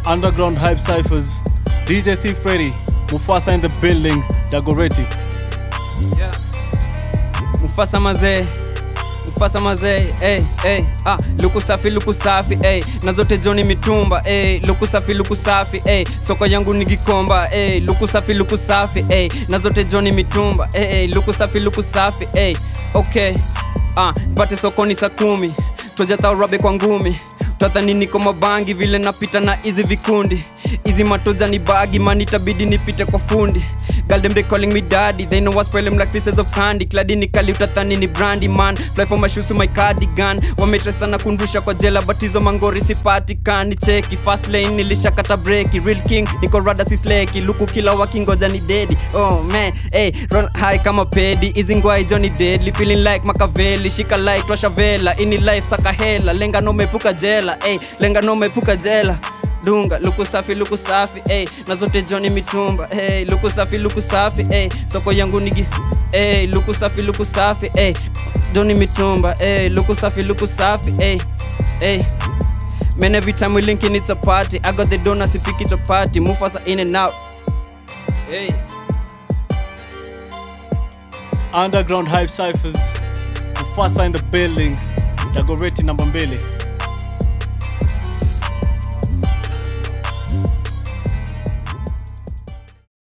Underground Hype Cyphers, DJ C Freddy, Mufasa in the building, Dagoretti. Yeah. Mufasa mazee Mufasa mazee hey, hey, ah, luku safi luku safi hey, na zote joni mitumba hey, luku safi luku safi hey, soko yangu ni gikomba hey, luku safi luku safi hey, na zote joni mitumba hey, hey, luku safi luku safi hey, okay ah, pate sokoni saa kumi tojataurabe kwa ngumi tadhani niko mabangi vile napita na hizi vikundi hizi matoja ni bagi man itabidi nipite kwa fundi Girl, them they calling me daddy They know I spoil them like pieces of candy Cladi ni kali utathani ni brandy man Fly for my shoes to my cardigan Wametre sana kundusha kwa jela But hizo mangori sipatikani Cheki fast lane nilishakata breki Real king niko rada si sleki Luku kila wakingoja ni dedi Oh man hey, run high kama pedi Hizi ngwai Johnny deadly Feeling like Makaveli Shika like twasha vela Ini life saka hela Lenga no mepuka jela hey, Lenga no mepuka jela dunga luku safi luku safi ey, na zote joni mitumba ey, luku safi luku safi ey, soko yangu nigi ey, luku safi luku safi ey, joni mitumba ey, luku safi luku safi ey, ey. Man, every time we linking, it's a party. I got the donuts, if pick it a party. Mufasa in and out. Hey. Underground Hype Cyphers, Mufasa in the building, Dagoretti namba mbili.